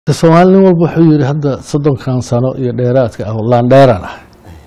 soomaali nin walba wuxuu yidhi hadda soddonkan sano iyo dheeraadka ah laandheeran ah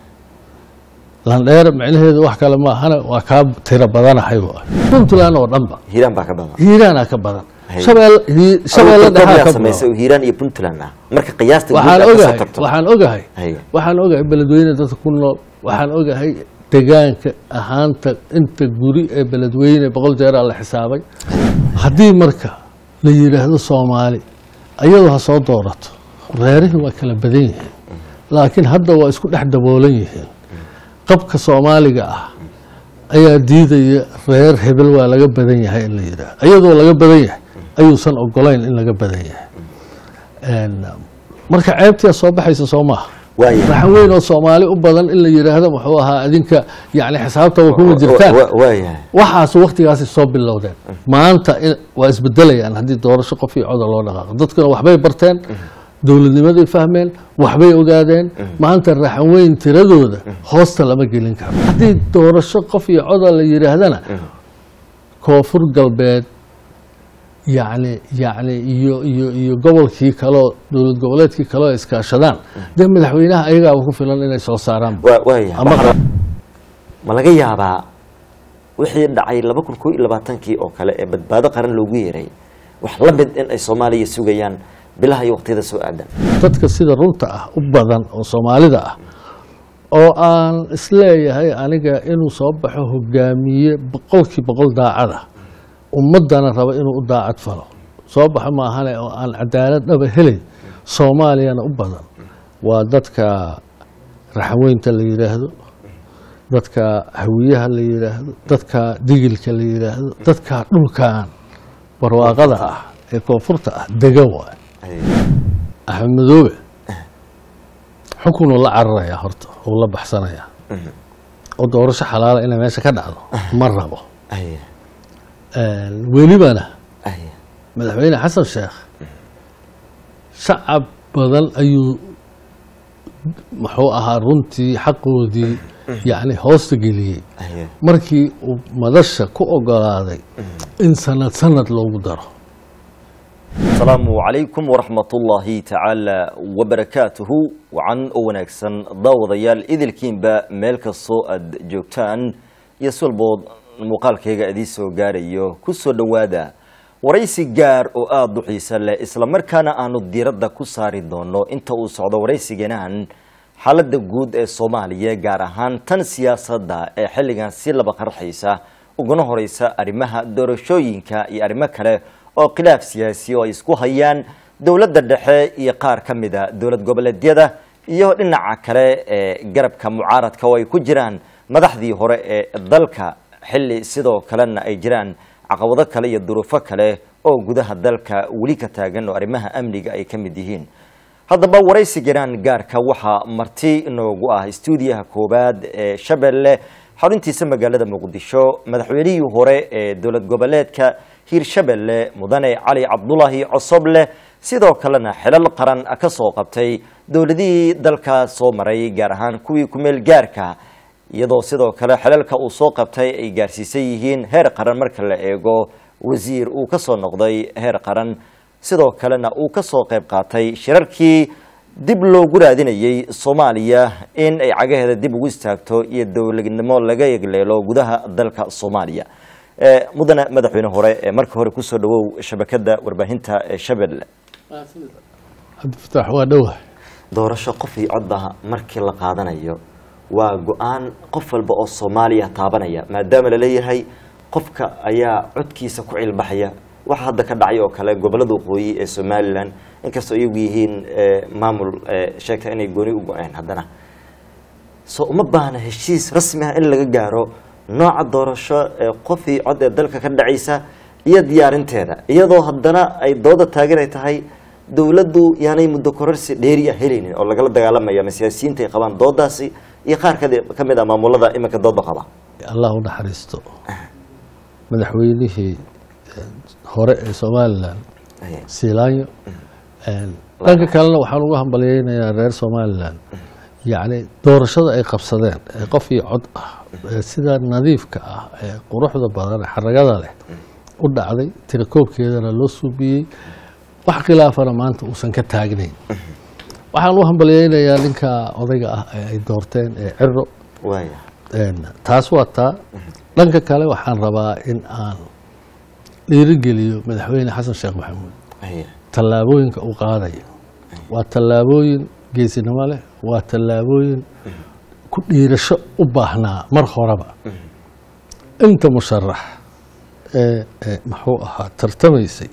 laandheera micnaheedu wax kale maahana waa kaa tiro badanahay wa puntland oo dhanba hiiraan baa ka badan hiiraana ka badan Hay. shabeel hi- shabeelle Adigu dhexaa yaa ka samaysay badan oo hiiraan iyo puntland ah marka qiyaasta guud waxaan aad kasoo ogahay tagto waxaan ogahay Hay. waxaan ogahay beledweyne dadka ku nool waxaan ogahay degaanka ahaanta inta guri ee beledweyne boqol jeeraa la xisaabay haddii marka la yidhaahdo soomaali ayadu ha soo doorato reerihii waa kala badan yihiin laakiin hadda waa isku dhex daboolan yihiin qabka soomaaliga ah ayaa diidaya reer hebel waa laga badan yahay in la yidhaahdo ayadoo laga badan yahay ayuusan ogolayn in laga badan yahay Een, marka ceebtiyaa soo baxaysa soo maaha Waayo. raxan weyn oo soomaali u badan in la yidhaahdo muxuu ahaa adinka yani xisaabta waa kuma jirtaan Wa- wa- waayahay waxaas waktigaasi soo bilowdeen maanta in- waa isbedelayaan haddii doorasho qof iyo coda loo dhaqaaqo dadkuna waxbay barteen dowladnimaday fahmeen waxbay ogaadeen maanta raxan weyn tiradooda hoosta lama gelin karo haddii doorasho qof iyo coda la yidhaahdana koonfur galbeed yacni yacni iyo iyo iyo gobolkii kaleo dowlad goboleedkii kaleo ay iskaashadaan dee madaxweynaha ayagaaba ku filan inay soo saaraan Wa- waayahay Ama- Waxaa- ma laga yaabaa wixii dhacay laba kun koo iyo labaatankii oo kale ee badbaado qaran loogu yeeray wax la mid in ay soomaaliya sugayaan bilaha iyo waqtiyada soo aadan dadka sida runta ah u badan oo soomaalida ah oo aan isleeyahay aniga inuu soo baxo hogaamiye boqolkii boqol daacad ah ummadana raba inuu u daacad falo soo baxo maahane oo aan cadaalad dhaba helay soomaaliyana u badan waa dadka raxweynta la yidhaahdo dadka hawiyaha la yidhaahdo dadka digilka la yidhaahdo dadka dhulkan barwaaqada ah ee koonfurta ah degan waay axmed madoobe xukunuu la cararayaa horta uu la baxsanayaa oo doorasho xalaala inay meesha ka dhacdo ma rabo Aya, welibana aya. madaxweyne xasan sheekh shacab badan ayuu muxuu ahaa runtii xaqoodii yacni hoosta geliyey Aya. markii uu madasha ku ogolaaday in sanad sanad loogu daro asalaamu calaykum waraxmatullaahi tacaala wabarakaatuhu wacan oo wanaagsan daawadayaal idilkiinba meel kastoo aad joogtaan iyo si walbood muuqaalkayga idiin soo gaarayo ku soo dhowaada waraysi gaar oo aada u xiisa leh islamarkaana aanu diiradda ku saari doono inta uu socdo waraysigeenan xaaladda guud ee soomaaliya gaar ahaan tan siyaasadda ee xilligan si laba qarxaysa uguna horeysa arrimaha doorashooyinka iyo arrimo kale oo khilaaf siyaasi oo ay isku hayaan dowladda dhexe iyo qaar ka mida dowlad goboleedyada iyo dhinaca kale ee garabka mucaaradka oo ay ku jiraan madaxdii hore ee dalka xilli sidoo kalena ay jiraan caqabado kale iyo duruufo kale oo gudaha dalka weli ka taagan oo arrimaha amniga ay ka mid yihiin haddaba waraysiganaan gaarka waxaa marti inoogu ah stuudiyaha koowaad ee shabeelle xaruntiisa magaalada muqdisho madaxweynihii hore ee dowlad goboleedka hiirshabelle mudane cali cabdulaahi cosoble sidoo kalena xilal qaran ka soo qabtay dowladihii dalka soo maray gaar ahaan kuwii kumeel gaarka iyadoo sidoo kale xilalka uu soo qabtay ay gaarsiisan yihiin heer qaran marka la eego wasiir uu ka soo noqday heer qaran sidoo kalena uu ka soo qayb qaatay shirarkii dib loogu raadinayay soomaaliya in ay cagaheeda dib ugu istaagto iyo dowladnimo laga yegleelo gudaha dalka soomaaliya Eh, mudane madaxweyne hore ee marka hore kusoo dhawow shabakada warbaahinta ee shabeelle cabdifataax waa dhowahay doorasho qof iyo codba markii la qaadanayo waa go-aan qof walba oo soomaaliya taabanaya maadaama laleeyahay qofka ayaa codkiisa ku cilbaxaya waxa hadda ka dhacay oo kale gobolada waqooyi ee somalilan inkastoo iyagu yihiin eh, maamul eh, sheegta inay gooni u go-een haddana so uma baahna heshiis rasmi ah in laga gaaro nooca doorasho ee qof iyo cod ee dalka ka dhacaysa iyo diyaarinteeda iyadoo haddana ay dooda taagan ay tahay dowladdu yaanay muddo kororsi dheeri ah helaynin oo lagala dagaalamaya ama siyaasiyiinta ay qabaan doodaasi iyo qaar kade- ka mid ah maamulada iminka doodba qaba allah u naxariisto madaxweynihii eh, hore ee somalilan Aya. siilaanyo dhanka kalena waxaan ugu hambalyeynayaa reer somalilan yacni doorashada ay qabsadeen ee qof iyo cod ah ee sida nadiifka ah ee quruxda badan ee xaragada leh u dhacday tirakoobkeedana loo suubiyey wax khilaafana maanta uusan ka taagnayn waxaan u hambalyeynayaa ninka odayga ah ee ay doorteen ee ciro waaya Een, taas waa taa dhanka kale waxaan rabaa in aan dhiirigeliyo madaxweyne xasan sheekh maxamuud haya tallaabooyinka uu qaadayo waa tallaabooyin geesinimo leh waa tallaabooyin ku dhiirasho u baahnaa mar horeba inta musharax ee ee muxuu ahaa tartamaysay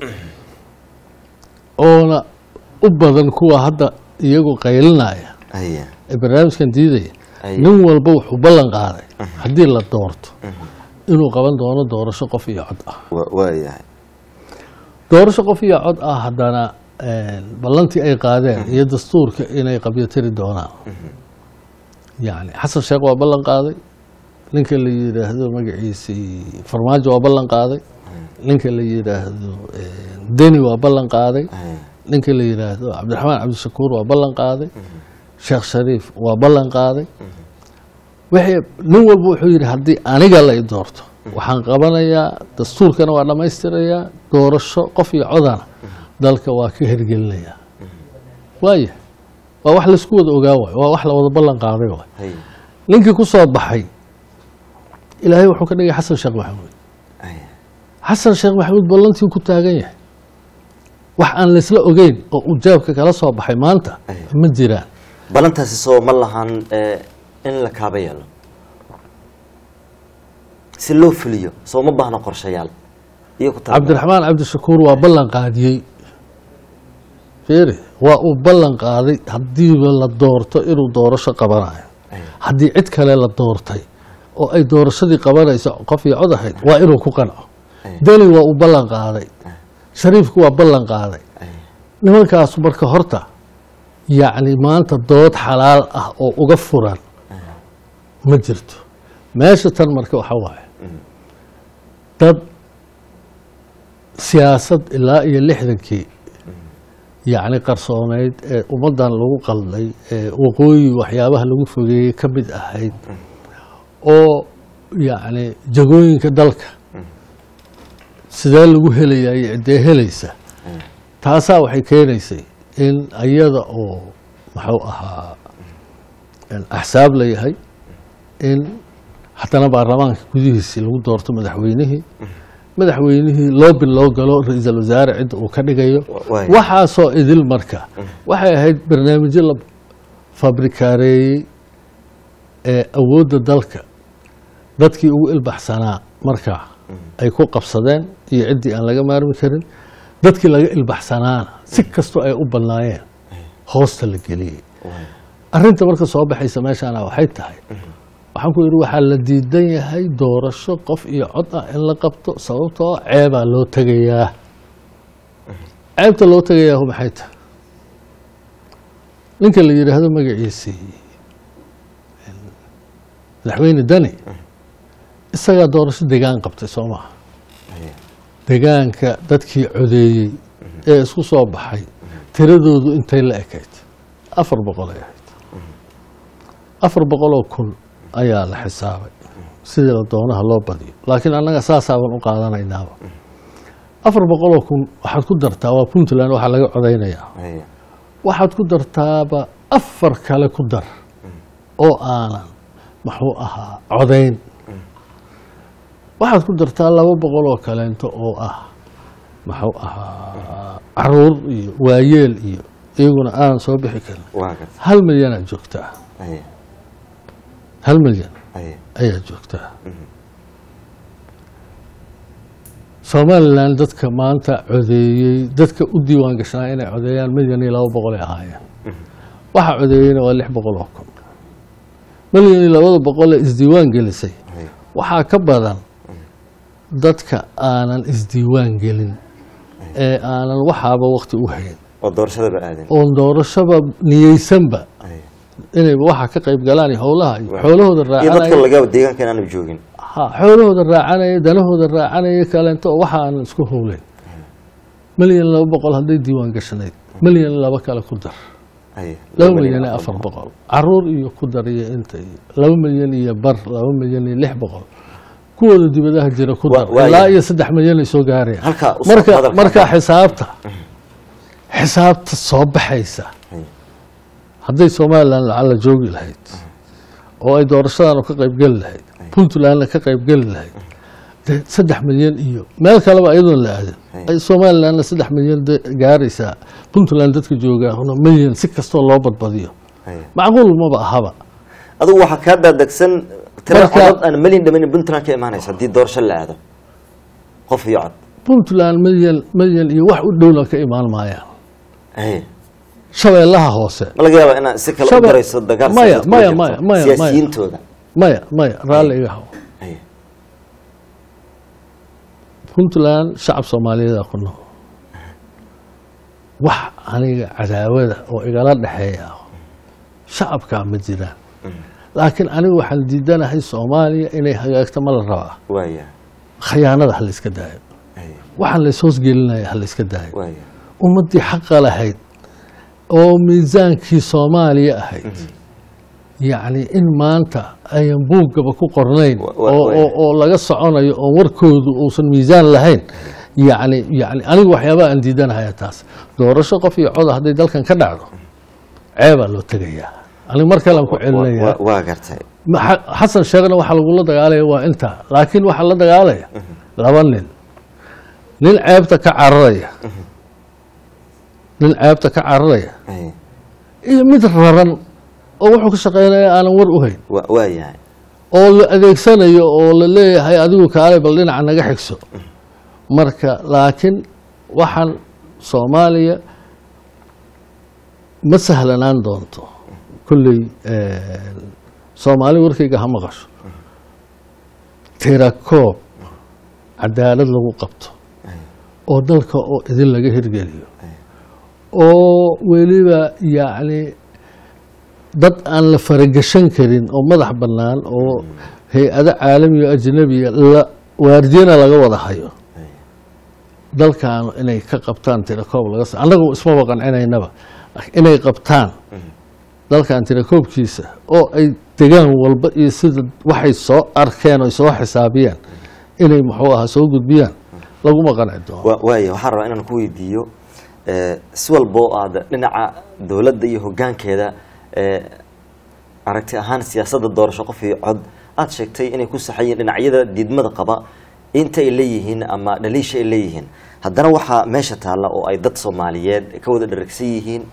oona u badan kuwa hadda iyagu qaylinaya haya ee barnaamijkan diidaya Ay. nin walba wuxuu ballan qaaday haddii la doorto inuu qaban doono doorasho qof iyo cod ah wa- waayahay doorasho qof iyo cod ah haddana een, ballantii ay qaadeen iyo dastuurka inay qabyatiri doonaan yani xasan sheekh waa ballan qaaday ninka la yidhaahdo magaciisii farmaajo waa ballan qaaday ninka la yidhaahdo een, deni waa ballan qaaday haya ninka la yidhaahdo cabdiraxmaan cabdishakuur waa ballan qaaday sheekh shariif waa ballan qaaday wixii nin walba wuxuu yidhi haddii aniga la i doorto waxaan qabanayaa dastuurkana waa dhammaystirayaa doorasho qof iyo codana dalka waa ka hergelinayaa waaya waa wax laisku wada ogaa waay waa wax la wada ballan qaaday waay haya ninkii ku soo baxay ilaahay wuxuu ka dhigay xasan sheekh maxamuud haya xasan sheekh maxamuud ballantii ku taagan yahay wax aan laysla ogeyn oo uu jaabka kala soo baxay maanta Ay. ma jiraan balantaasi soo ma lahan ee, in la kaaba yeelo si loo fuliyo soo ma baahno qorshayaal iyo ku tala- cabdiraxmaan cabdishakuur waa ballan qaadiyey fiiri waa uu ballan qaaday haddiiba la doorto inuu doorasho qabanayo Ay. haddii cid kale la doortay oo ay doorashadii qabanayso qof iyo cod ahayd waa inuu ku qanco Ay. deni waa uu ballan qaaday shariifku waa ballan qaaday Ay. nimankaasu marka horta yacni maanta dood xalaal ah oo uga furan ma jirto meesha tan marka waxa waaye dad siyaasad ilaa iyo lixdankii yacni qarsooneyd ee ummaddan lagu qalday ee waqooyi waxyaabaha lagu fogeeyey ka mid ahayd oo yacni jagooyinka dalka sidee lagu helayaa iyo ciddee helaysa taasaa waxay keenaysay in ayada oo muxuu ahaa in axsaab la yahay in haddana baarlamaanka gudihiisii lagu doorto madaxweynihii madaxweynihii loobi loo galo ra-iisul wasaare cidda uu ka dhigayo waay. waxaasoo idil marka waxay ahayd barnaamijyo la fabrikaareeyey ee awoodda dalka dadkii ugu ilbaxsanaa markaa ay ku qabsadeen iyo ciddii aan laga maarmi karin dadkii laga ilbaxsanaana si kastoo ay u badnaayeen hoosta la geliyey Waay. arrinta marka soo baxaysa meeshaana waxay tahay waxaan ku yidhi waxaa la diidan yahay doorasho qof iyo cod ah in la qabto sababtoo ceebaa loo tegayaa ceebta loo tegayaahu maxay tahay ninka la yidhaahdo magaciisii madaxweyne dani isagaa doorasho degaan qabtay soo maha Ay. degaanka dadkii codeeyey ee isku soo baxay tiradoodu intay la ekayd afar boqol ay ahayd afar boqoloo kun ayaa la xisaabay sidii la doonaha loo badiyo laakiin annaga saasaaban u qaadanaynaaba afar boqoloo kun waxaad ku dartaa waa puntland waxaa laga codaynayaa Ay. waxaad ku dartaaba afar kale ku dar oo aanan muxuu ahaa codayn waxaad ku dartaa laba boqol oo kaleento oo ah muxuu ahaa caruur iyo waayeel iyo iyaguna aanan soo bixi karin waa garta hal milyanaad joogtaa Ay. hal milyan Ay. ayaa joogtaa somalilan dadka maanta codeeyey dadka u diiwaan gashnaa inay codeeyaan milyan iyo laba boqol ay ahaayeen waxa codeeyeyna waa lix boqol oo kun milyan iyo labada boqol ee isdiiwaan gelisay Ay. waxaa ka badan dadka aanan isdiiwaan gelin ee aanan waxaaba wakti u hayn oo doorashadaba aadan oon doorashaba niyeysanba Ay. inay waxa ka qayb galaan iyo howlaha iyo xoolahooda iyo dadka raacanaya laga deegaanka inaanu joogin ha xoolahooda raacanaya danahooda raacanaya kaleento oo waxa aanan isku howleyn milyan laba boqol hadday diiwaan gashanayd milyan laba kale ku dar Ay. laba milyan iyo afar boqol caruur iyo ku dar iyo inta iyo laba milyan iyo bar laba milyan iyo lix boqol kuwooda dibadaha jira ku Wa- dar waayo. ilaa iyo saddex milyan ay soo gaarayaan halkaa u soo marka hadalka marka hadal. xisaabta xisaabta soo baxaysa Haye. hadday somalilan lacala joogi lahayd oo ay doorashadana ka qaybgeli lahayd puntlandna ka qaybgeli lahayd dee saddex milyan iyo meel kaleba iyadoon la aadin ay somalilandna saddex milyan de- gaaraysaa puntland dadka joogaahuna milyan si kastoo loo badbadiyo Haye. macquul maba ahaba adigu waxaa kaa daadegsan tirada Marka- codod aan melin dhamanin puntland ka imaanaysa haddii doorasho la aado qof iyo cod puntland milyan milyan iyo wax u dhowna ka imaan maayaan Haye. shabeellaha hoose ma laga yaaba inaad si kale u Shabe- darayso dagaal maya, siyaasadeed maya, kula maya, jirto, maya, maya. siyaasiyiintooda maya maya raalli iga haw Haye. puntland shacab soomaaliyeeda ku nool wax aniga cadaawada oo igala dhexeeya shacabkaa ma jiraan laakiin anigu waxaan diidanahay soomaaliya inay hagaagto ma la rabaa waaya khayaanada ha layska daayo Haye. waxaan lays hoosgelinaya ha layska daayo waaya ummaddii xaqa lahayd oo miisaankii soomaaliya ahayd yacni in maanta ayan buuggaba ku qornayn Wa- wa- oo- wa- oo oo laga soconayo oo warkoodu uusan miisaan lahayn yacni yacni anigu waxyaabaha aan diidanahaya taas doorasho qof iyo coda hadday dalkan ka dhacdo ceebaa loo tegayaa anigu mar kalean ku celinayaa Wa- waa gartay Ma- xa- xasan sheekhna waxaa lagula dagaalaya waa intaa laakiin waxaa la dagaalaya laba nin nin ceebta ka cararaya nin ceebta ka cararaya Haye. iyo mid raran oo wuxuu ka shaqeynaya aanan war u hayn Wa- waayahay oo la adeegsanayo oo la leeyahay adigu kaalay bal dhinaca naga xigso marka laakiin waxaan soomaaliya ma sahlanaan doonto kolley soomaali warkayga ha maqasho tirakoob cadaalad lagu qabto oo dalka oo idin laga hirgeliyo oo weliba yacni dad aan la faragashan karin oo madax bannaan oo hay-ado caalami o ajnabiya la waardiyana laga wada hayo dalkan inay ka qabtaan tirakoob laga sa annagu ismaba qancinaynaba inay qabtaan dalkan tirakoobkiisa oo ay degaan walba iyo sida waxay soo arkeen oy soo xisaabiyeen inay muxuu ahaa soo gudbiyaan laguma qanci doono Wa- waaya waxaan rabaa inaan ku weydiiyo eh, si walba oo aad dhinaca dowladda iyo hoggaankeeda eh, aragti ahaan siyaasadda doorasho qof iyo cod aada sheegtay inay ku saxayiin dhinacyada diidmada qaba inta ay leeyihiin ama dhaliisha ay leeyihiin haddana waxaa meesha taalla oo ay dad soomaaliyeed ka wada dharagsan yihiin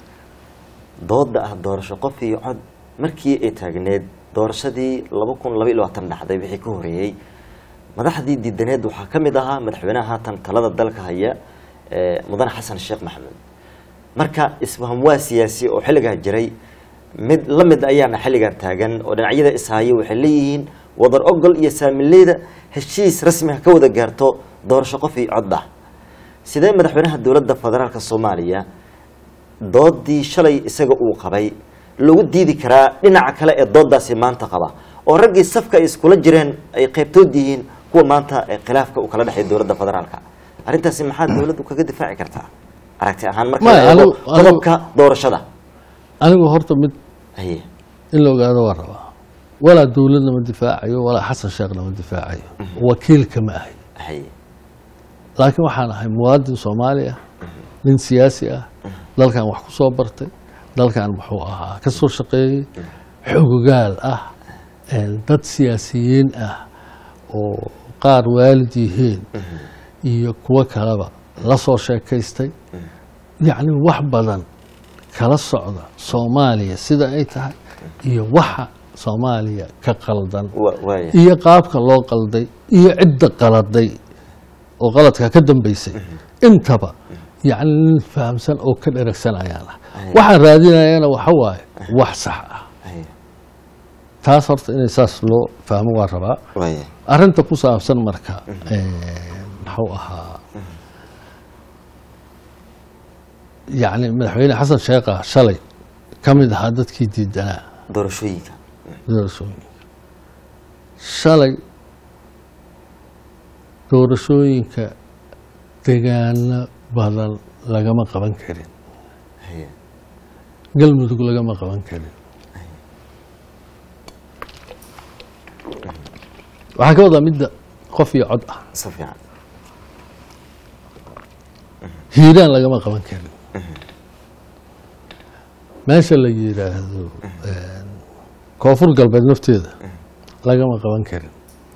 dooda ah doorasho qof iyo cod markii ay taagneed doorashadii laba kun laba iyo labaatan dhacday wixii ka horeeyey madaxdii diidaneed waxaa ka mid ahaa madaxweynaha haatan talada dalka haya ee mudane xasan sheekh maxamed marka isfaham waa siyaasi oo xilligaa jiray mid la mid ayaana xilligan taagan oo dhinacyada ishaya waxay leeyihiin wadar ogol iyo saamileyda heshiis rasmi ah ka wada gaarto doorasho qof iyo cod ah sidee madaxweynaha dowladda federaalka soomaaliya doodii shalay isaga uu qabay lagu diidi karaa dhinaca kale ee doodaasi maanta qaba oo raggii safka ay iskula jireen ay qaybtood yihiin kuwa maanta ee khilaafka uu kala dhexeeya dowladda federaalka arrintaasi maxaa dowladdu kaga difaaci kartaa aragti ahaan marka Maya, la eego anigu- anigu- qodobka doorashada anigu horta mid haye in la ogaado waa rabaa walaa dowladna ma difaacayo walaa xasan sheekhna ma difaacayo wakiilka ma ahay haye laakiin waxaan ahay muwaadin soomaali ah nin siyaasi ah dalkan wax ku soo bartay dalkan muxuu ahaa ka soo shaqeeyey xogogaal ah een, dad siyaasiyiin ah oo qaar waalid yihiin iyo kuwo kaleba la soo sheekaystay yacni wax badan kala socda soomaaliya sida ay tahay iyo waxa soomaaliya ka qaldan wa- waaya iyo qaabka loo qalday iyo cidda qaladay oo qaladka ka dambeysay intaba yacni nin fahamsan oo ka dheragsan ayaan ah waxaan raadinayana waxa waaye wax sax ah haye taas horta inay saas loo fahmo waa rabaa waaya arrinta ku saabsan marka muxuu ahaa yacni madaxweyne xasan sheekha shalay ka mid ahaa dadkii diidanaa doorashooyinka doorashooyinka shalay doorashooyinka degaano badan lagama qaban karin haye galmudug lagama qaban karin waxaan ka wadaa midda qof iyo cod ah si fiican hiiraan lagama qaban karin meesha la yidhaahdo koonfur galbeed nafteeda lagama qaban karin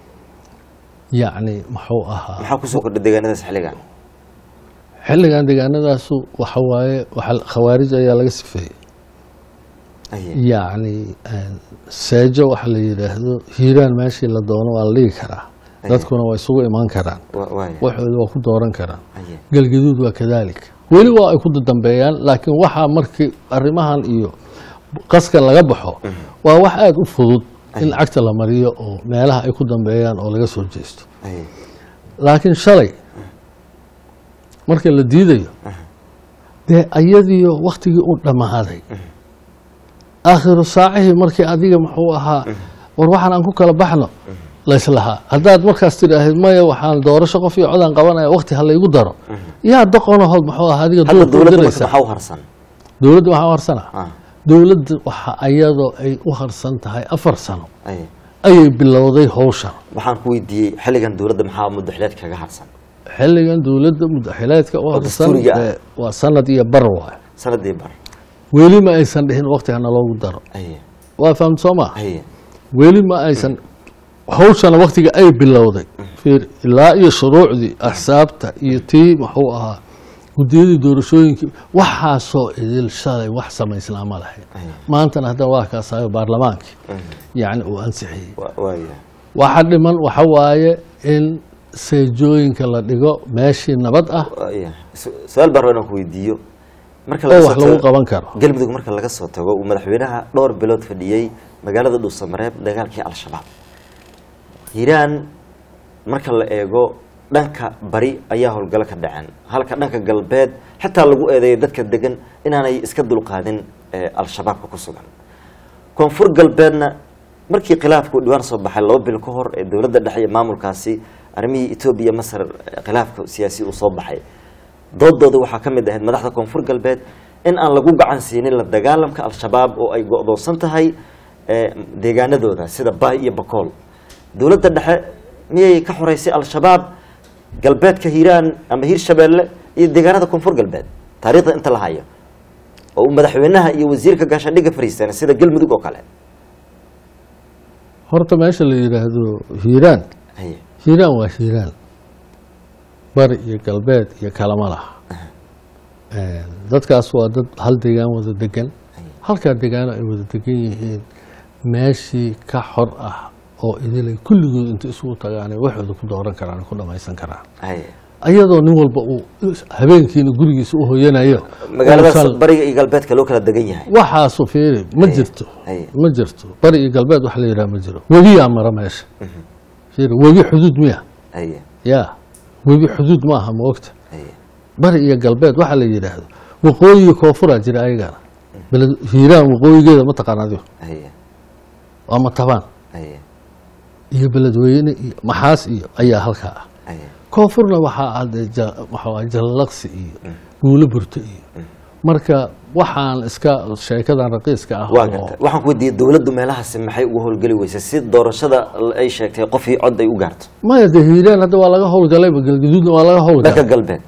yacni muxuu ahaa maxaa kusoo kordha deegaanadaas xilligan xilligan deegaanadaasu waxa waaye waxa khawaarij ayaa laga sifeeyey Aye. yacni seejo waxa la yidhaahdo hiiraan meeshii la doono waa la dhigi karaa dadkuna waa isugu imaan karaan Wa- waaya waxooda waa ku dooran karaan Aye. galgaduud waa kadaalika weli waa ay ku dambeeyaan laakiin waxaa markii arrimahan iyo qaskan laga baxo waa wax aada u fudud in lacagta la mariyo oo meelaha ay ku dambeeyaan oo laga soo jeesto Aye. laakiin shalay marka la diidayo dee ayadiyo waktigii u dhammaaday aakhiru saacihii markii adiga muxuu ahaa war waxaan aan ku kala baxno layslahaa haddaad markaas tidhaahid maya waxaan doorasho qof iyo codaan qabanaya wakti ha laygu daro yaa doqonahood muxuu ahaa adiga hadda duurka u dowladda marka diraysa maxaa u harsan dowladda waxaa u harsana Ah, dowladda waxa ayadoo ay u harsan tahay afar sano aye. ayay bilowday howshan waxaan ku weydiiyey xilligan dowladda maxaa muddaxileed kaga harsan xilligan dowladda mudaxileedka u harsan dastuuriga ah. ee, waa sanad iyo bar waay sanadii bar weli ma aysan dhihin wakti hana loogu daro Aye. waa fahamta soo maa Aye. weli ma aysan hawshana waktiga ay bilowday fiir ilaa iyo shuruucdii axsaabta iyo tii muxuu ahaa gudiyadii doorashooyinkii waxaasoo idil shalay wax samaysnaa ma lahayn Aye. maantana haddana waa kaasayo baarlamaankii yacni uu ansixiyey Wa- waaya waxa dhiman waxa waaye in seejooyinka la dhigo meeshii nabad ah waaya Su- su-aal baan rabaa inaan ku weydiiyo marka oo laga wax soo lagu tago- qaban karo galmudug marka laga soo tago uu madaxweynaha dhowr bilood fadhiyey magaalada dhuusamareeb dagaalkii al-shabaab hiiraan marka la eego dhanka bari ayaa howlgalo ka dhaceen halka dhanka galbeed xitaa lagu eedeeyo dadka degan inaanay iska dulqaadin ee al-shabaabka ku sugan koonfur galbeedna markii khilaafku dhibaan soo baxay laba bil ka hor ee dowladda dhexe iyo maamulkaasi arrimihii etoobiya masar eh, khilaafka siyaasi uu soo baxay doodooda waxaa ka mid ahayd madaxda koonfur galbeed in aan lagu gacan siinin la dagaalamka al-shabaab oo ay go-doonsan tahay eh, deegaanadooda sida baay iyo bakool dowladda dhexe miyay ka xoreysay al-shabaab galbeedka hiiraan ama hiir shabeelle iyo deegaanada koonfur galbeed taariikhda inta la hayo oo uu madaxweynaha iyo wasiirka gaashaandhigga fariisteen sida galmudug oo kale horta meesha la yidhaahdo hiiraan Haye. hiiraan waa hiiraan bari iyo galbeed iyo kalama laha dadkaas waa dad hal deegaan wada degan halkaa deegaano ay wada degan yihiin meeshii ka xor ah oo idilay kulligood inta isugu tagaanay waxooda ku dooran karaan ku dhamaysan karaan Haye. ayadoo nin walba uu habeenkiina gurigiisa u hoyanayo magaaladaas uusan- bariga iyo galbeedka loo kala degan yahay waxaasu fiiri ma jirto Haye. ma jirto bari iyo galbeed wax la yidhaha ma jiro webiyaa mara meesha fiiri webi xuduud miya Haye. yaa webi xuduud maaha ma ogta Haye. bari iyo galbeed waxaa la yidhaahdo waqooyiga koofuraa jira ayagana beled hiiraan waqooyigeeda ma taqaan adigo Haye. waa matabaan Haye. iyo beledweyne iyo maxaas iyo ayaa halkaa ah Haye. koonfurna waxaa ah dee ja- waxaa waaye jallaqsi iyo guulo burto iyo marka waxaan iska sheekadan raqiiska ah waa oo- gartay waxaan ku weydiiyey dowladdu meelahaasi maxay uga howlgeli weysay si doorashada ay sheegtay qofii cod ay u gaarto maya dee hiiraan hadda waa laga howlgalayba galgaduudna waa laga dhanka howlgalay galbeed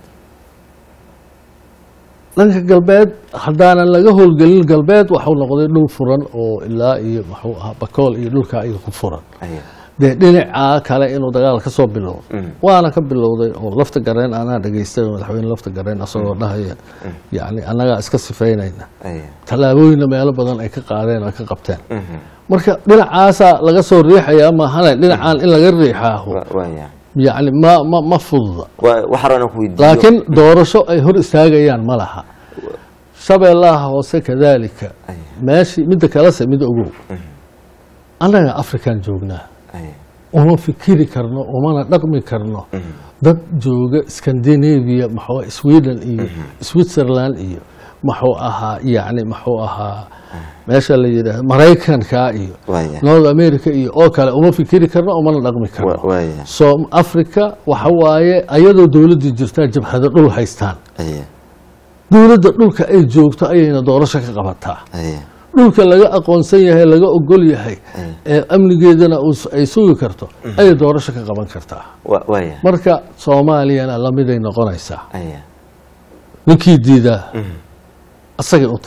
dhanka galbeed haddaanan laga howlgelin galbeed waxuu noqday dhul furan oo ilaa iyo muxuu ahaa bakool iyo dhulkaa iyo ku furan Haye. dee dhinacaa kale inuu dagaal ka soo bilowdo Mm. waana ka bilowday oo lafta gareen anaa dhegaystay madaxweyne lafta gareen asagoo dhahaya yacni annagaa iska sifaynayna Haye. tallaabooyinna meelo badan ay ka qaadeen oo ay ka qabteen Mhm. marka dhinacaasaa laga soo riixaya mahane dhinacaan in laga riixaaho Wa- waaya yacni ma ma ma fududa Wa- waxaan rabaa inaan ku weydiiyo laakiin doorasho ay hor istaagayaan ma laha shabeellaha hoose kadaalika Haye. meeshii midda kalese mid ogow annaga afrikan joognaa Haye. uma fikiri karno umana dhaqmi karno dad jooga scandinavia maxuu sweden iyo switzerland iyo muxuu ahaa yacni muxuu ahaa meesha la yidhaahdo maraykanka iyo waaya north america iyo oo kale uma fikiri karno umana dhaqmi karno Wa- waaya so africa waxa waaye ayadoo dowladda jirtaa jabhado dhul haystaan Haye. dowladda dhulka ay joogto ayayna doorasho ka qabataa Haye. dhulka laga aqoonsan yahay laga ogol yahay ee amnigeedana uu- ay sugi karto ayay doorasho ka qaban kartaa Wa- waaya marka soomaaliyana lamiday noqonaysaa Haye. ninkii diidaa asagay u taalla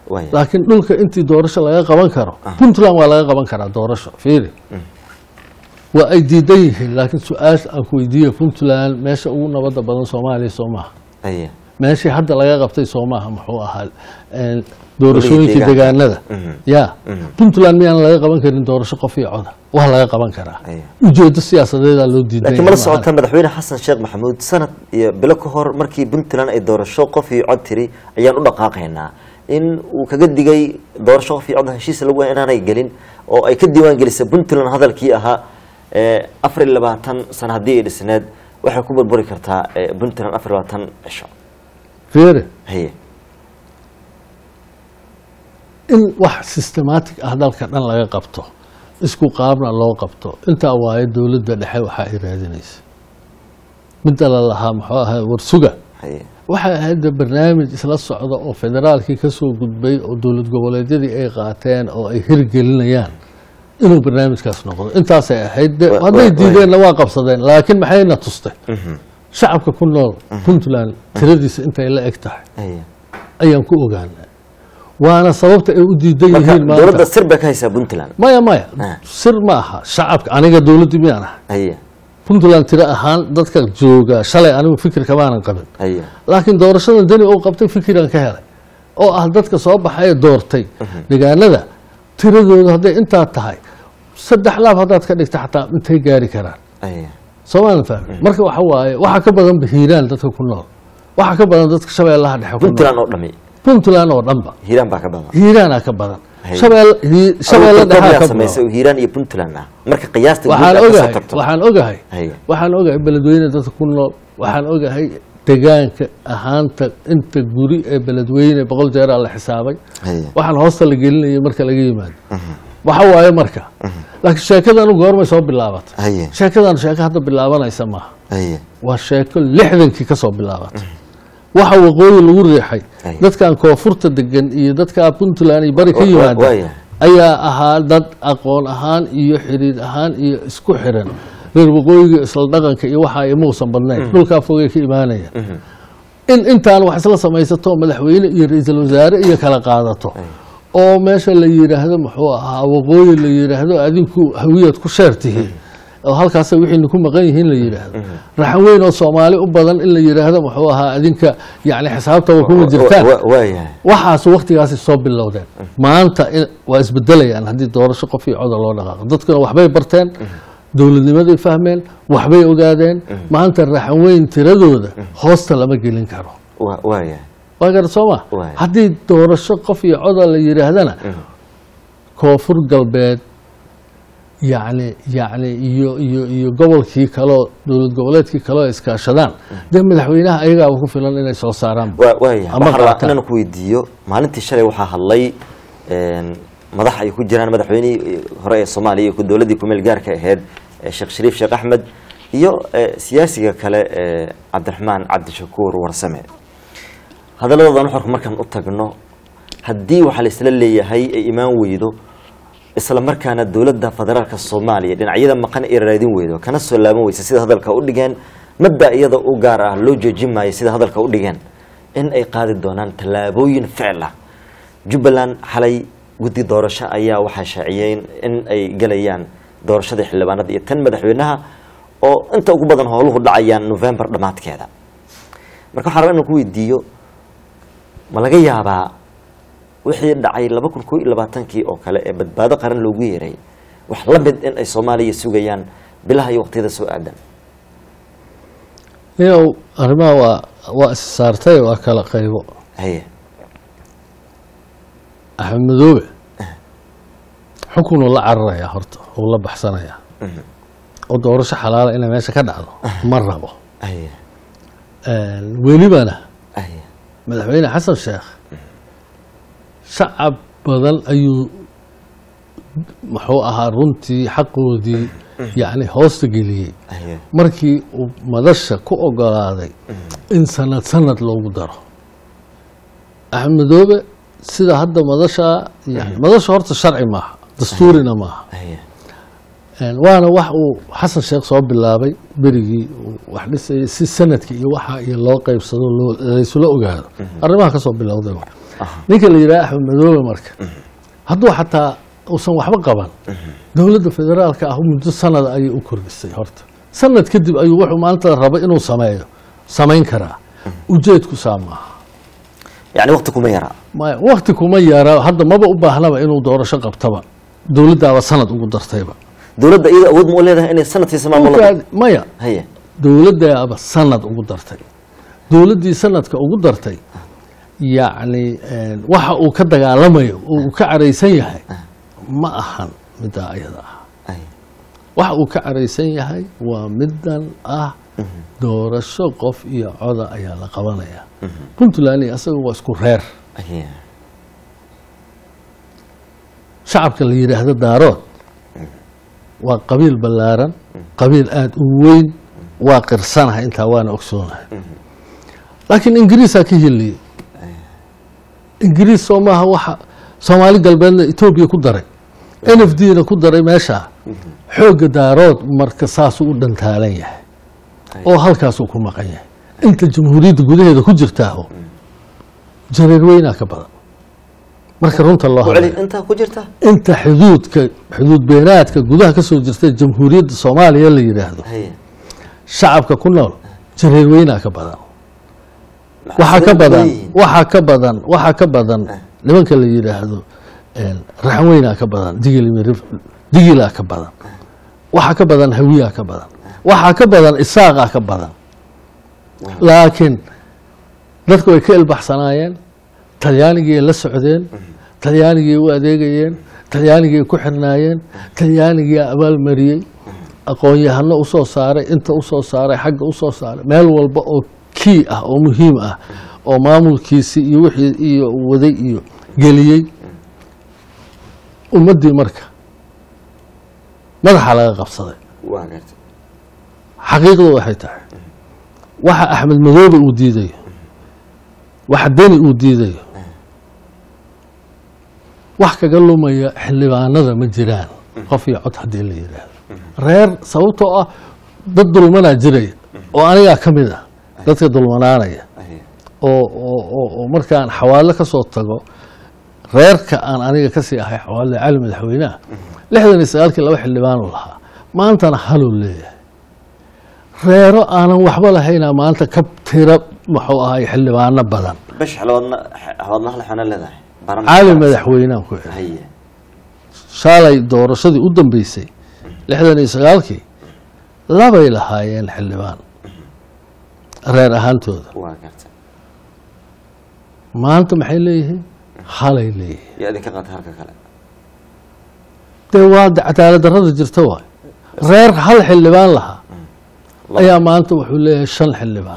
Waaya. laakiin dhulka intii doorasho laga qaban karo puntland waa laga qaban karaa doorasho fiiri waa ay diidan yihiin laakiin su-aasha aan ku weydiiya puntland meesha ugu nabadda badan soomaaliya soo maaha haye meeshii hadda laga qabtay soo maaha muxuu ahaa een, doorashooyinkii deegaanka. deegaanada Mhm. ya puntland miyaan laga qaban karin doorasho qof iyo coda waa laga qaban karaa Aye. ujeedo siyaasadeedaa loo diidan laakiin mala socota madaxweyne xasan sheekh maxamuud sanad iyo bilo ka hor markii puntland ay doorasho qof iyo cod tiri ayaan u dhaqaaqaynaa in uu kaga digay doorasho qof iyo cod heshiis lagu inaanay gelin oo ay ka diiwaan gelisay puntland hadalkii ahaa ee afar iyo labaatan sano haddii ay dhisneed waxay ku burburi kartaa ee, puntland afar iyo labaatan cisho fiiri haye in wax systematic ah dalka dhan laga qabto isku qaabna loo qabto intaa waaye dowladda dhexe waxaa ay raadinaysa midda la lahaa muxuu ahaa warsuga haye waxay ahayd de barnaamij isla socda oo federaalkii ka soo gudbay oo dowlad goboleedyadii ay qaateen oo ay hirgelinayaan inuu barnaamijkaas noqdo intaasay ahayd de Wa- hadday wa- diideenna waa qabsadeen laakiin maxayna tustay Mhm. shacabka ku nool puntland tiradiisa intay la eg tahay haye ayaan ku ogaanay waana sababta ay u diidan marka yihiin dowladda maanta sir bay ka haysaa puntland maya maya Ah. sir ma aha shacabka aniga dowladdii miyaan ahay haye puntland tiro ahaan dadka jooga shalay anigu fikir kamaanan qabin haye laakiin doorashada deni uu qabtay fikiraan ka helay oo ah dadka soo baxay ee doortay deegaanada tiradooda hadday intaa tahay saddex laab haddaad ka dhigta xataa intay gaari karaan haye soomaalan fahmi marka waxa waaye waxaa ka badan hiiraan dadka ku nool waxaa ka badan dadka shabeellaha dhexe ku nool puntland oo dhami puntland oo dhanba hiiraan baa ka badan hiiraanaa ka badan Hay. shabeel hi- shabeelle dhexaa ka badan samaysay oo hiiraan iyo puntland ah marka qiyaasta guud waxaan aad ka soo ogahay tagto waxaan ogahay Hay. waxaan ogahay beledweyne dadka ku nool waxaan ogahay degaanka ahaanta inta guri ee beledweyne boqol jeeraa la xisaabay Haye. waxaan hoosta la gelinayay marka laga yimaado waxa waaye marka laakiin sheekadanu goormay soo bilaabatay haye sheekadanu sheeko hadda bilaabanaysa maaha haye waa sheeko lixdankii ka soo bilaabatay waxa waqooyi lagu riixay Ay. dadkan koonfurta degan iyo dadka puntland iyo bari ka Wa- wa- yimaada waaya. ayaa ahaa dad aqoon ahaan iyo xiriir ahaan iyo isku xiran reer waqooyiga isla dhaqanka iyo waxa ay muusan badnayn dhulkaa fogay ka imaanaya in intaan wax isla samaysato madaxweyne iyo ra-iisul wasaare iyo kala qaadato oo meesha la yidhaahdo muxuu ahaa waqooyi la yidhaahdo adinku hawiyaad ku sheer tihiin oo halkaasa wixiina ku maqan yihiin la yidhaahdo raxan weyn oo soomaali u badan in la yidhaahdo muxuu ahaa adinka yani xisaabtaba kuma jirtaan Wa- waayahay waxaas waktigaasi soo bilowdeen maanta in- waa isbedelayaan haddii doorasho qof iyo coda loo dhaqaaqo dadkuna waxbay barteen dowladnimaday fahmeen waxbay ogaadeen maanta raxan weyn tiradooda hoosta lama gelin karo Wa- waayahay waa gara soo ma Waay. haddii doorasho qof iyo coda la yidhaahdana koonfur galbeed yacni yacni iyo iyo iyo gobolkii kaleo dowlad goboleedkii kaleo iskaashadaan dee madaxweynaha ayagaaba ku filan inay soo saaraan Wa- waayahay Ama waxaan rabaa qaataan. inaan ku weydiiyo maalintii shalay waxaa hadlay een, madax ay ku jiraan madaxweynihii hore ee soomaaliya iyo ku- dowladdii kumeel gaarka ahayd ee sheekh shariif sheekh axmed iyo ee, siyaasiga kale ee cabdiraxmaan cabdishakuur warsame hadalladoodan xorka markaan u tagno haddii waxaa la isla leeyahay ay imaan weydo isla markaana dowladda federaalka soomaaliya dhinacyada maqan ay raadin weydo kana soo laaban weysa sida hadalka u dhigeen mabda iyada u gaar ah loo joojin maayo sida hadalka u dhigeen in ay qaadi doonaan tallaabooyin ficil ah jubbaland xalay guddi doorasho ayaa waxaa shaaciyeen in ay galayaan doorashada xildhibaanada iyo tan madaxweynaha oo inta ugu badan howluhu dhacayaan november dhammaadkeeda marka waxaan rabaa inaan ku weydiiyo ma laga yaabaa wixii dhacay laba kun koo iyo labaatankii oo kale ee badbaado qaran loogu yeeray wax la mid in ay soomaaliya sugayaan bilaha iyo waqtiyada soo aadan iyow arrimaha waa waa is saartay waa kala qaybo haye axmed madoobe xukunuu la cararayaa horta uu la baxsanayaa oo doorasho xalaala inay meesha ka dhacdo ma rabo haye welibana haye madaxweyne xasan sheekh shacab badan ayuu muxuu ahaa runtii xaqoodii yacni hoosta geliyey haye markii uu madasha ku ogolaaday in sanad sanad loogu daro axmed madoobe sida hadda madasha yani madasha horta sharci maaha dastuurina maaha haye Een, waana wax uu xasan sheekh soo bilaabay berigii uu wax dhisayay si sanadka iyo waxa iyo loo qeybsado loo- laysula ogaado arrimaha ka soo bilowday waay. ninka la yidhaha axmed madoobe marka hadduu xataa uusan waxba qaban dowladda federaalka ah muddo sanada ayay u kordhisay horta sanad kadib ayuu wuxuu maanta raba inuu sameeyo samayn karaa ujeedku saa maaha yani waqti kuma yara maya wakti kuma yara hadda maba u baahnaba inuu doorasho qabtaba dowladdaaba sanad ugu dartayba dowladda iyada awood ma u leedahay inay sanadkiisa maamulada Marka- maya haye dowladdaaba sanad ugu dartay dowladdii sanadka ugu dartay yacni een, waxa uu ka dagaalamayo oo uu ka caraysan yahay ma ahan middaa ayada ah haye waxa uu ka caraysan yahay waa middan ah doorasho qof iyo coda ayaa la qabanaya puntland iyo asaga waa isku reer haye shacabka la yidhaahdo daarood waa qabiil ballaaran qabiil aada u weyn waa qirsanahay intaa waana ogsoonahay laakiin ingiriisaa ka hiliyey ingiriis soo maaha waxa soomaali galbeedna etoobiya ku daray n f d na ku daray meesha xoogga daarood marka saasuu u dhantaalan yahay oo halkaasuu ku maqan yahay inta jamhuuriyadda gudaheeda ku jirtaaho jareer weynaa ka badan marka runta loo ku hadlayo celi intaa ku jirta inta xuduudka xuduud beenaadka gudaha ka soo jirta jamhuuriyadda soomaaliya la yidhaahdo haye shacabka ku nool jareer weynaa ka badan waxaa ka badan waxaa ka badan waxaa ka badan nimanka la yidhaahdo raxan weynaa ka badan digil mirif- digilaa ka badan waxaa ka badan hawiyaa ka badan waxaa ka badan isaaqaa ka badan laakiin dadku way ka ilbaxsanaayeen talyaanigii la socdeen talyaanigii u adeegayeen talyaanigii ku xirnaayeen talyaanigii abaalmariyey aqoon-yahano usoo saaray inta usoo saaray xagga usoo saaray meel walba oo kii ah oo muhiim ah oo maamulkiisii iyo wixii iyo waday iyo geliyey ummaddii marka madaxa laga qabsaday waa gartay xaqiiqdu waxay tahay waxa axmed madoobe uu diidayo waxa deni uu diidayo wax kaga lumaya xildhibaanada ma jiraan qof iyo cod haddii la yidhaahdo reer sababtoo ah dad dulmanaa jiraya oo anigaa ka mid ah dadka dulmanaanaya haye oo oo oo oo markaan xawaalo ka soo tago reerka aan aniga kasii ahay xawaalada cali madaxweynaha lixdan iyo sagaalkii laba xildhibaanu lahaa maantana haluu leeyahay reero aanan waxba lahaynaa maanta ka tira muxuu ahay xildhibaano badan bash xalwadna xalwadna hal xana leedahay baran cali madaxweynehan ku xidhay haye shaalay doorashadii u dambeysay lixdan iyo sagaalkii labay lahaayeen xildhibaan reer ahaantooda waa gartay maanta maxay leeyihiin halay leeyihiin yaa idinka qaatay halka kale dee waa cadaalad darrada jirta waay reer hal xildhibaan lahaa ayaa maanta wuxuu leeyahay shan xildhibaan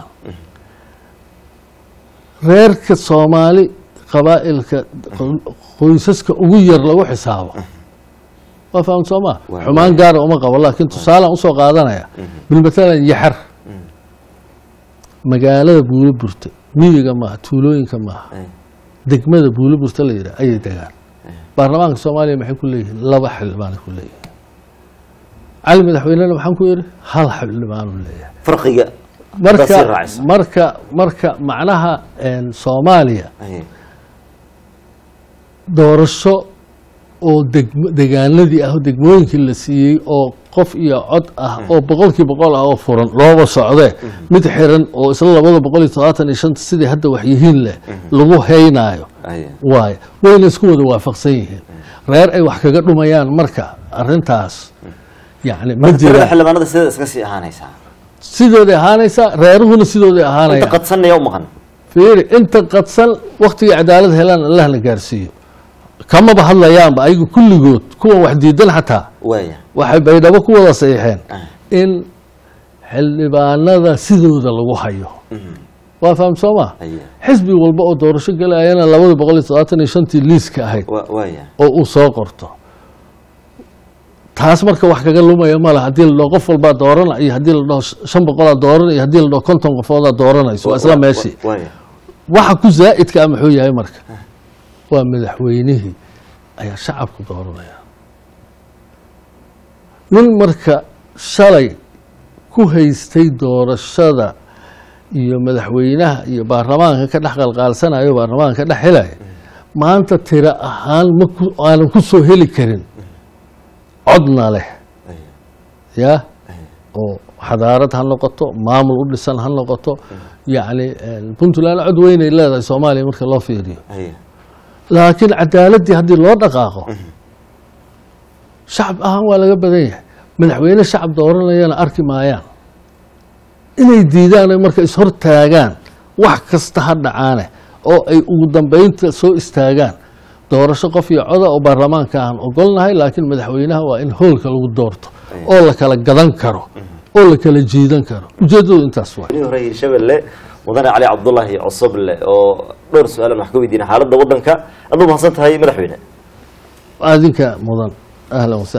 reerka soomaali qabaa'ilka qoysaska ugu yar lagu xisaabo waa faham soo maa Waa- xumaan gaara uma qabo laakiin tusaalaan usoo qaadanaya bilmatalan yaxar magaalada buulo burta miyiga maaha tuulooyinka maaha haye degmada buulo burta la yidhaha ayay degaan baarlamaanka soomaaliya maxay ku leeyihiin laba xildhibaanay ku leeyihiin cali madaxweynena maxaan ku yidhi hal xildhibaanu leeyahay farqiga marka sii raacaysa. marka marka macnaha een, soomaaliya haye doorasho oo degmo degaanadii ah oo degmooyinkii la siiyey oo qof iyo cod ah oo boqolkii boqol ah oo furan looba socdee mid xiran oo isla labada boqol iyo todobaatan iyo shanta sidii hadda waxyihiin leh lagu haynaayo haye waayo wayna isku wada waafaqsan yihiin reer ay wax kaga dhumayaan marka arintaas yani ma marka tirada jiraan xildhibaanada sideeda iska sii ahaanaysaa sidooday ahaanaysaa reeruhuna sidooday inta ahaanaya qadsanaya u maqan fiiri inta qadsan waktigii cadaalad helaan allahna gaarsiiyo kamaba hadlayaanba ayaga kulligood kuwan wax diidan xataa waaya waxay baydhabo ku wada saxiixeen Ah. in xildhibaanada sidooda lagu hayo waa faham soo ma haye xisbi walba oo doorasho galayana labada boqol iyo todobaatan iyo shantii liiska ahayd wa- waaya oo uu soo qorto taas marka wax kaga lumaya mala haddii la dhaho qof walbaa doorana iyo haddii la dhaho shan boqolaa dooran iyo haddii la dhaho konton qofoodaa dooranayso waa isla Wa- wa- meeshii waaya waxa ku zaa'idka ah muxuu yahay marka waa madaxweynihii ayaa shacabku dooranaya nin marka shalay ku haystay doorashada iyo madaxweynaha iyo baarlamaanka ka dhex qalqaalsanayo baarlamaanka ka dhex helaya maanta tiro ahaan ma ku- aanan ku soo heli karin codna leh ya oo xadaarad ha noqoto maamul u dhisan ha noqoto yacni puntland cod weynay leedahay soomaaliya marka loo fiiriyo haye laakiin cadaaladdii haddii loo dhaqaaqo shacab ahaan waa laga badan yahay madaxweyne shacab dooranayana arki maayaan inay diidaan ay marka ishortaagaan wax kasta ha dhacaane oo ay ugu dambeynta soo istaagaan doorasho qof iyo coda oo baarlamaanka aan ogolnahay laakiin madaxweynaha waa in hoolka lagu doorto oo la kala gadan karo oo la kala jiidan karo ujeeddadu intaas waa nin hore hirshabelle mudane cali cabdulaahi cosoble oo dhowr su-aalan wax ka weydiina xaaladda waddanka aduu mahadsan tahay madaxweyne adinka mudan ahlan wasa